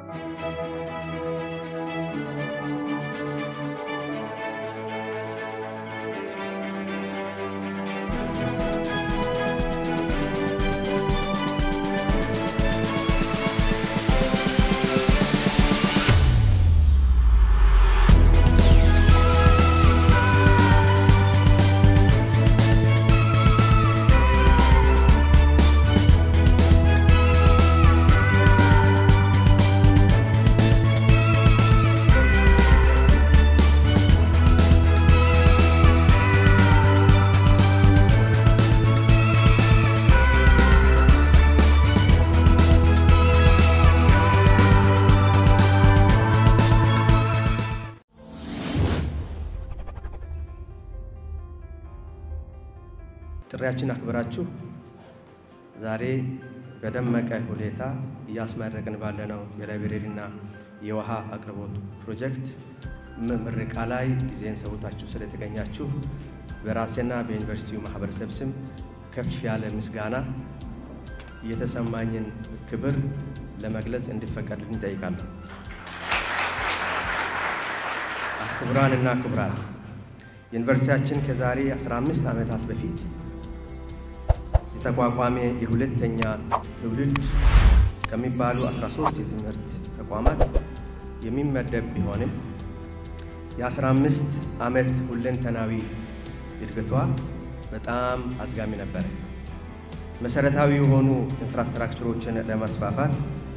ጥሪያችን አክብራችሁ ዛሬ በደመቀ ሁኔታ እያስመረቅን ባለነው የላይብሬሪና የውሃ አቅርቦት ፕሮጀክት ምረቃ ላይ ጊዜን ሰውታችሁ ስለተገኛችሁ በራሴና በዩኒቨርሲቲው ማህበረሰብ ስም ከፍ ያለ ምስጋና የተሰማኝን ክብር ለመግለጽ እንዲፈቀድልኝ እንጠይቃለሁ። ክቡራንና ክቡራት ዩኒቨርሲቲያችን ከዛሬ 15 ዓመታት በፊት የተቋቋመ የሁለተኛ ትውልድ ከሚባሉ 13 የትምህርት ተቋማት የሚመደብ ቢሆንም የ15 ዓመት ሁለንተናዊ እድገቷ በጣም አዝጋሚ ነበረ። መሰረታዊ የሆኑ ኢንፍራስትራክቸሮችን ለማስፋፋት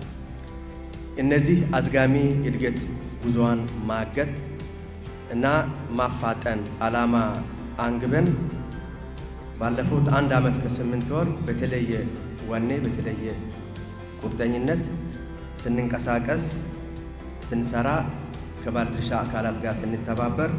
እነዚህ አዝጋሚ እድገት ጉዞዋን ማገት እና ማፋጠን ዓላማ አንግበን ባለፉት አንድ ዓመት ከስምንት ወር በተለየ ወኔ በተለየ ቁርጠኝነት ስንንቀሳቀስ ስንሰራ ከባለድርሻ አካላት ጋር ስንተባበር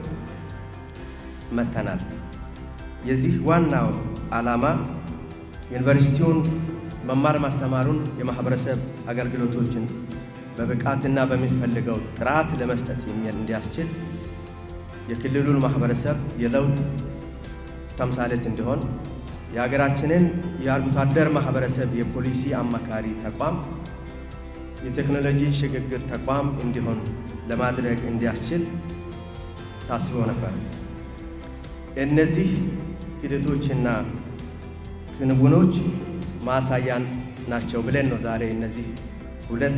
መጥተናል። የዚህ ዋናው ዓላማ ዩኒቨርሲቲውን መማር ማስተማሩን የማህበረሰብ አገልግሎቶችን በብቃትና በሚፈልገው ጥራት ለመስጠት እንዲያስችል የክልሉን ማህበረሰብ የለውጥ ተምሳሌት እንዲሆን የሀገራችንን የአርብቶ አደር ማህበረሰብ የፖሊሲ አማካሪ ተቋም የቴክኖሎጂ ሽግግር ተቋም እንዲሆን ለማድረግ እንዲያስችል ታስቦ ነበር። እነዚህ ሂደቶችና ክንውኖች ማሳያን ናቸው ብለን ነው ዛሬ እነዚህ ሁለት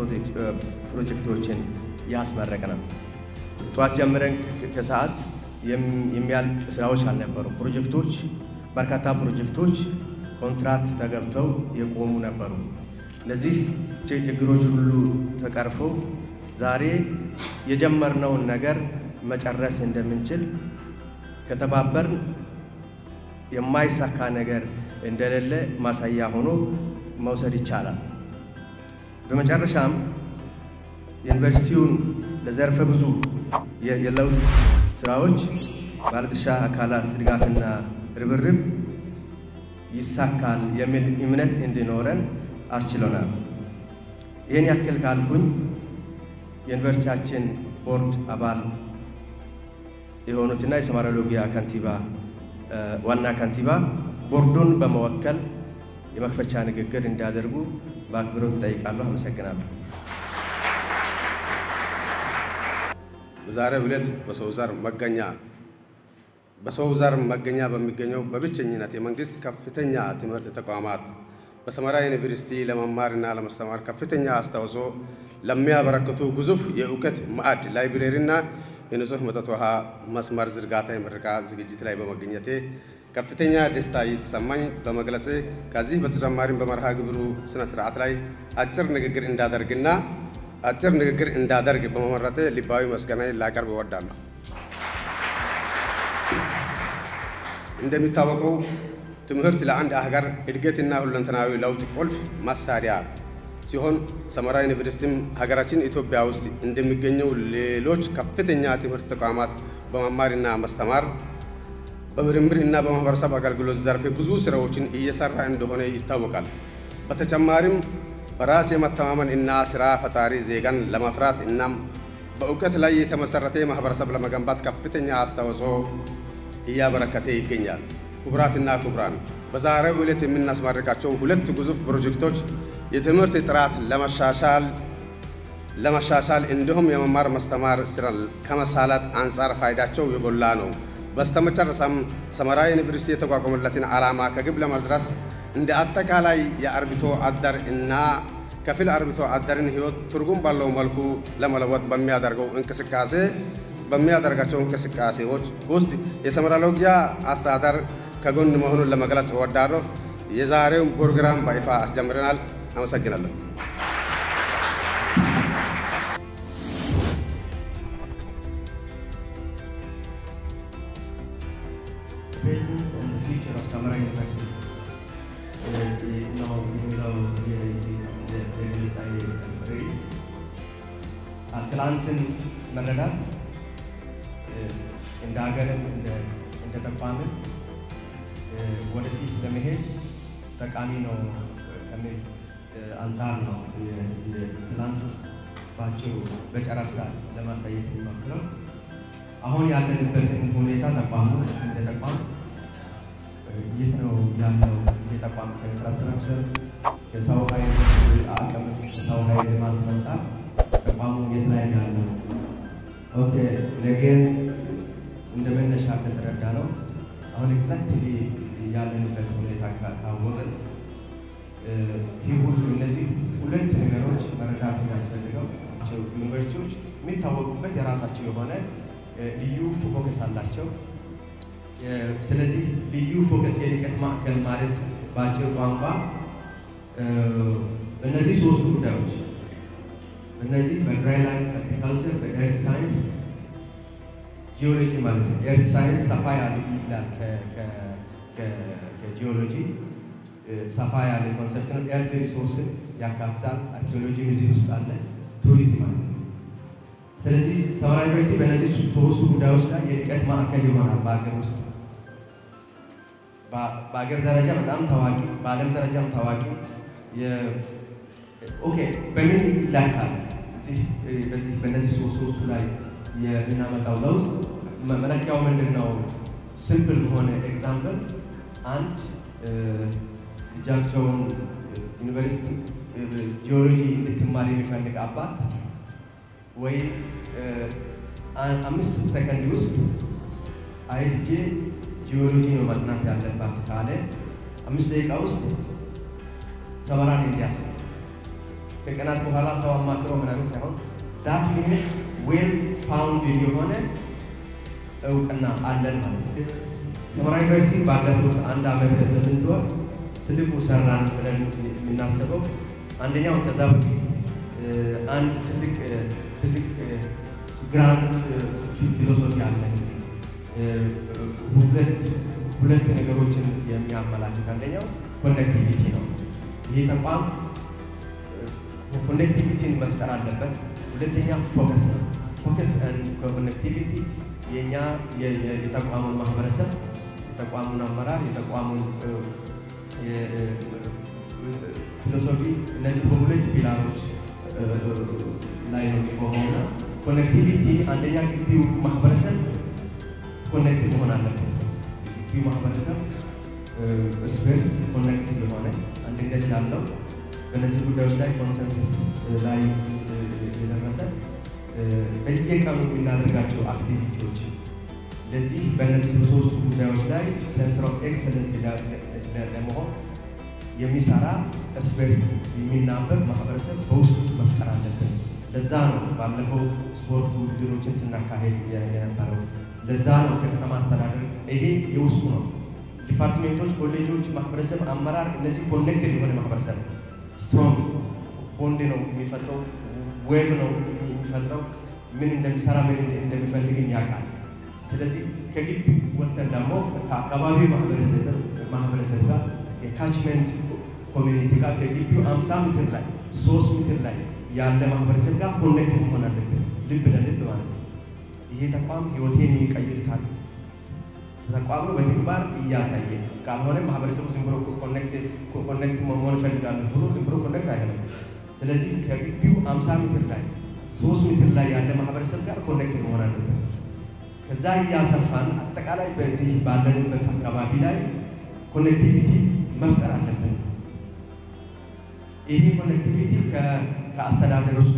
ፕሮጀክቶችን ያስመረቅ ነው። ጠዋት ጀምረን ከሰዓት የሚያልቅ ስራዎች አልነበሩም። ፕሮጀክቶች በርካታ ፕሮጀክቶች ኮንትራት ተገብተው የቆሙ ነበሩ። እነዚህ ችግሮች ሁሉ ተቀርፈው ዛሬ የጀመርነውን ነገር መጨረስ እንደምንችል ከተባበርን የማይሳካ ነገር እንደሌለ ማሳያ ሆኖ መውሰድ ይቻላል። በመጨረሻም ዩኒቨርሲቲውን ለዘርፈ ብዙ የለውጥ ስራዎች ባለድርሻ አካላት ድጋፍና ርብርብ ይሳካል የሚል እምነት እንዲኖረን አስችሎናል። ይህን ያክል ካልኩኝ የዩኒቨርሲቲያችን ቦርድ አባል የሆኑትና የሰማራ ሎጊያ ከንቲባ ዋና ከንቲባ ቦርዱን በመወከል የመክፈቻ ንግግር እንዲያደርጉ በአክብሮት እጠይቃለሁ። አመሰግናለሁ። በዛሬው ዕለት በሰው ዘር መገኛ በሰው ዘር መገኛ በሚገኘው በብቸኝነት የመንግስት ከፍተኛ ትምህርት ተቋማት በሰመራ ዩኒቨርሲቲ ለመማርና ለማስተማር ከፍተኛ አስተዋጽኦ ለሚያበረክቱ ግዙፍ የእውቀት ማዕድ ላይብሬሪና የንጹህ መጠጥ ውሃ መስመር ዝርጋታ የምረቃ ዝግጅት ላይ በመገኘቴ ከፍተኛ ደስታ እየተሰማኝ በመግለጽ ከዚህ በተጨማሪም በመርሃ ግብሩ ስነ ስርዓት ላይ አጭር ንግግር እንዳደርግና አጭር ንግግር እንዳደርግ በመመረጤ ልባዊ ምስጋናዬን ላቀርብ እወዳለሁ። እንደሚታወቀው ትምህርት ለአንድ ሀገር እድገትና ሁለንተናዊ ለውጥ ቁልፍ መሳሪያ ሲሆን ሰመራ ዩኒቨርሲቲም ሀገራችን ኢትዮጵያ ውስጥ እንደሚገኘው ሌሎች ከፍተኛ ትምህርት ተቋማት በመማርና ማስተማር በምርምርና በማህበረሰብ አገልግሎት ዘርፍ ብዙ ስራዎችን እየሰራ እንደሆነ ይታወቃል። በተጨማሪም በራስ የመተማመን እና ስራ ፈጣሪ ዜጋን ለማፍራት እናም በእውቀት ላይ የተመሰረተ ማህበረሰብ ለመገንባት ከፍተኛ አስተዋጽኦ እያበረከተ ይገኛል። ክቡራትና ክቡራን፣ በዛሬው ዕለት የምናስመርቃቸው ሁለት ግዙፍ ፕሮጀክቶች የትምህርት ጥራት ለማሻሻል ለመሻሻል እንዲሁም የመማር ማስተማር ስራ ከመሳላት አንጻር ፋይዳቸው የጎላ ነው። በስተመጨረሻም ሰመራ ዩኒቨርሲቲ የተቋቋመለትን ዓላማ ከግብ ለመድረስ እንደ አጠቃላይ የአርብቶ አደር እና ከፊል አርብቶ አደርን ሕይወት ትርጉም ባለው መልኩ ለመለወጥ በሚያደርገው እንቅስቃሴ በሚያደርጋቸው እንቅስቃሴዎች ውስጥ የሰመራ ሎጊያ አስተዳደር ከጎን መሆኑን ለመግለጽ እወዳለሁ። የዛሬውን ፕሮግራም በይፋ አስጀምረናል። አመሰግናለሁ። present and the future of Samara University ነው የሚለው የግለጻዊ ርዕስ ትላንትን መረዳት እንደ ሀገርም እንደ ተቋምም ወደፊት ለመሄድ ጠቃሚ ነው ከሚል አንጻር ነው ትላንት ባጭሩ በጨረፍታ ለማሳየት የሚሞክረው። አሁን ያለንበትን ሁኔታ ተቋሙ እንደ ተቋም የት ነው ያለው? የተቋም ከኢንፍራስትራክቸር ከሰው ኃይል አቅም ከሰው ኃይል ልማት አንጻር ተቋሙ የት ላይ ነው ያለው? ኦኬ ነገን እንደ መነሻ ከተረዳ ነው አሁን ኤግዛክትሊ ያለንበት ሁኔታ ካወቅን ይህ ሁሉ እነዚህ ሁለት ነገሮች መረዳት የሚያስፈልገው ዩኒቨርሲቲዎች የሚታወቁበት የራሳቸው የሆነ ልዩ ፎከስ አላቸው። ስለዚህ ልዩ ፎከስ የልቀት ማዕከል ማለት በአጭር ቋንቋ እነዚህ ሶስቱ ጉዳዮች እነዚህ በድራይላንድ አግሪካልቸር፣ በኤርት ሳይንስ፣ ጂኦሎጂ ማለት ነው። ኤርት ሳይንስ ሰፋ ያለ ይላል ከጂኦሎጂ ሰፋ ያለ ኮንሰፕት ነው። ኤርት ሪሶርስን ያካትታል። አርኪኦሎጂም እዚህ ውስጥ አለ። ቱሪዝም አለ። ስለዚህ ሰመራ ዩኒቨርሲቲ በእነዚህ ሶስቱ ጉዳዮች ላይ የልቀት ማዕከል ይሆናል። በሀገር ውስጥ በሀገር ደረጃ በጣም ታዋቂ፣ በዓለም ደረጃም ታዋቂ ኦኬ በምን ይላካል? በዚህ በእነዚህ ሶስቱ ላይ የምናመጣው ለውጥ መለኪያው ምንድን ነው? ሲምፕል በሆነ ኤግዛምፕል አንድ ልጃቸውን ዩኒቨርሲቲ ጂኦሎጂ እንድትማር የሚፈልግ አባት ወይ አምስት ሰከንድ ውስጥ አይ ልጄ ጂኦሎጂ ነው ማጥናት ያለባት ካለ አምስት ደቂቃ ውስጥ ሰመራን እንዲያስብ ከቀናት በኋላ ሰው አማክሮ ምናምን ሳይሆን ዳት ሚኒት ዌል ፋውንድድ የሆነ እውቅና አለን ማለት ነው። ሰመራ ዩኒቨርሲቲ ባለፉት አንድ ዓመት ከስምንት ወር ትልቁ ሰራን ብለን የምናስበው አንደኛው ከዛ በፊት አንድ ትልቅ ትልቅ ግራንድ ፊሎሶፊ አለ። ሁለት ሁለት ነገሮችን የሚያመላክት አንደኛው ኮኔክቲቪቲ ነው። ይህ ተቋም ኮኔክቲቪቲን መፍጠር አለበት። ሁለተኛ ፎከስ ነው። ፎከስ ኮኔክቲቪቲ የእኛ የተቋሙን ማህበረሰብ፣ የተቋሙን አመራር፣ የተቋሙን ፊሎሶፊ እነዚህ በሁለት ፒላሮች ላይ ነው የሚቆመውና ኮኔክቲቪቲ አንደኛ ግቢው ማህበረሰብ ኮኔክት መሆን አለበት። ግቢው ማህበረሰብ እርስ በርስ ኮኔክት የሆነ አንድነት ያለው በእነዚህ ጉዳዮች ላይ ኮንሰንሰስ ላይ የደረሰ በየቀኑ የምናደርጋቸው አክቲቪቲዎች ለዚህ በእነዚህ ሶስቱ ጉዳዮች ላይ ሴንትር ኦፍ ኤክሰለንስ ለመሆን የሚሰራ እርስ በርስ የሚናበብ ማህበረሰብ በውስጡ መፍጠር አለብን። ለዛ ነው ባለፈው ስፖርት ውድድሮችን ስናካሄድ የነበረው። ለዛ ነው ከከተማ አስተዳደር ይሄ የውስጡ ነው። ዲፓርትሜንቶች፣ ኮሌጆች፣ ማህበረሰብ አመራር፣ እነዚህ ኮኔክትድ የሆነ ማህበረሰብ ስትሮንግ ቦንድ ነው የሚፈጥረው፣ ዌብ ነው የሚፈጥረው። ምን እንደሚሰራ ምን እንደሚፈልግም ያውቃል። ስለዚህ ከግቢ ወጥተን ደግሞ ከአካባቢው ማህበረሰብ ጋር የካችመንት ኮሚኒቲ ጋር ከግቢው አምሳ ሜትር ላይ ሶስት ሜትር ላይ ያለ ማህበረሰብ ጋር ኮኔክት መሆን አለብን፣ ልብ ለልብ ማለት ነው። ይሄ ተቋም ህይወቴን የሚቀይር ታል ተቋም ነው በተግባር እያሳየ ካልሆነ ማህበረሰቡ ዝም ብሎ ኮኔክት መሆን እፈልጋለሁ ብሎ ዝም ብሎ ኮኔክት አይደለም። ስለዚህ ከግቢው አምሳ ሜትር ላይ ሶስት ሜትር ላይ ያለ ማህበረሰብ ጋር ኮኔክት መሆን አለበት። ከዛ እያሰፋን አጠቃላይ በዚህ ባለንበት አካባቢ ላይ ኮኔክቲቪቲ መፍጠር አለብን። ይሄ ኮኔክቲቪቲ ከአስተዳደሮች ጋር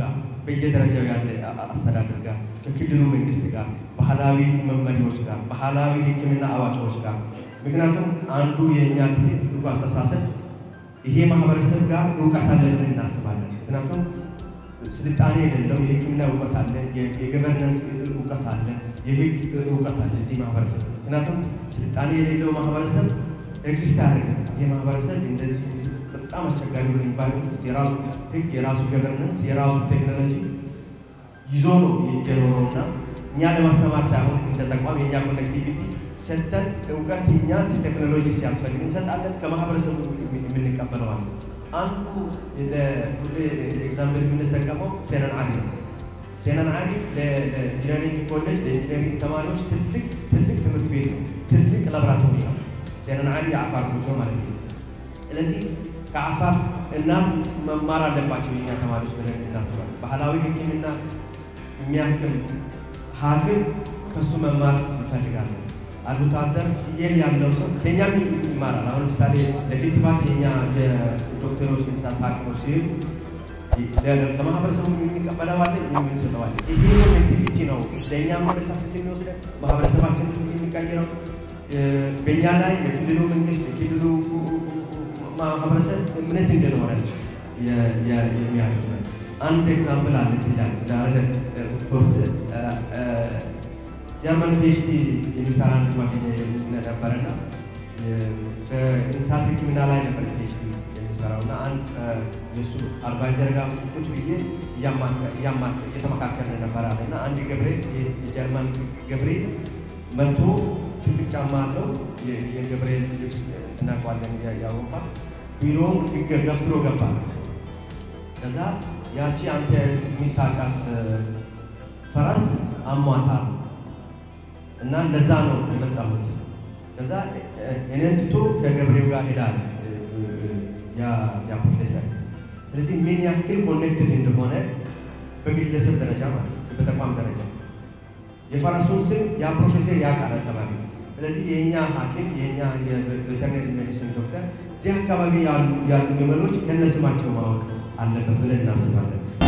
በየደረጃው ያለ አስተዳደር ጋር፣ ከክልሉ መንግስት ጋር፣ ባህላዊ መመሪያዎች ጋር፣ ባህላዊ ሕክምና አዋቂዎች ጋር። ምክንያቱም አንዱ የእኛ ትልቁ አስተሳሰብ ይሄ ማህበረሰብ ጋር እውቀት አለ ብለን እናስባለን። ምክንያቱም ስልጣኔ የሌለው የሕክምና እውቀት አለ፣ የገቨርነንስ እውቀት አለ፣ የህግ እውቀት አለ እዚህ ማህበረሰብ። ምክንያቱም ስልጣኔ የሌለው ማህበረሰብ ኤግዚስት አያደርግም። ይህ ማህበረሰብ እንደዚህ በጣም አስቸጋሪ ሆነ የሚባለው የራሱ ህግ፣ የራሱ ገቨርነንስ፣ የራሱ ቴክኖሎጂ ይዞ ነው የኖረውና እኛ ለማስተማር ሳይሆን እንደ ተቋም የእኛ ኮኔክቲቪቲ ሰጥተን እውቀት እኛ ቴክኖሎጂ ሲያስፈልግ እንሰጣለን። ከማህበረሰቡ የምንቀበለዋለን። አንዱ ለሁሌ ኤግዛምፕል የምንጠቀመው ሴነን አሊ ነው። ሴነን አሊ ለኢንጂነሪንግ ኮሌጅ ለኢንጂነሪንግ ተማሪዎች ትልቅ ትልቅ ትምህርት ቤት ነው። ትልቅ ላቦራቶሪ ነው። ሴነን አሊ የአፋር ጉዞ ማለት ነው። ስለዚህ ከአፋር እናት መማር አለባቸው የኛ ተማሪዎች ብለን እናስባለን። ባህላዊ ሕክምና የሚያክም ሐኪም ከሱ መማር እንፈልጋለን። አርብቶ አደር ፍየል ያለው ሰው ከኛም ይማራል። አሁን ለምሳሌ ለክትባት የኛ የዶክተሮች እንስሳት ሐኪሞች ሲሄዱ ከማህበረሰቡ የሚቀበለዋለን የምንሰጠዋለን። ይሄ ኮኔክቲቪቲ ነው ለእኛ ወደ ሳክሰስ የሚወስደን ማህበረሰባችን የሚቀይረው በእኛ ላይ የክልሉ መንግስት የክልሉ ማህበረሰብ እምነት እንደኖረ የሚያደርግ ነው። አንድ ኤግዛምፕል አለ እዚህ ላይ ዳረ ኦፍኮርስ ጀርመን ፒኤችዲ የሚሰራ አንድ ጓደኛ ነበረና በእንስሳት ሕክምና ላይ ነበር ፒኤችዲ የሚሰራው እና አንድ የእሱ አድቫይዘር ጋር ቁጭ ብዬ እየተመካከልን ነበር አለ እና አንድ ገብሬ የጀርመን ገብሬ መጥቶ ትልቅ ጫማ አለው የገብሬ ልብስ እናውቀዋለን የአውሮፓ ቢሮውን ገፍትሮ ገባ። ከዛ ያቺ አንተ የሚታውቃት ፈረስ አሟታል እና ለዛ ነው የመጣሁት። ከዛ እኔን ትቶ ከገብሬው ጋር ሄዳል ያ ፕሮፌሰር። ስለዚህ ምን ያክል ኮኔክትድ እንደሆነ በግለሰብ ደረጃ ማለት በተቋም ደረጃ የፈረሱን ስም ያ ፕሮፌሰር ያውቃል አካባቢ። ስለዚህ የእኛ ሐኪም የእኛ የቬተርነሪ ሜዲሲን ዶክተር እዚህ አካባቢ ያሉ ግመሎች ከነስማቸው ማወቅ አለበት ብለን እናስባለን።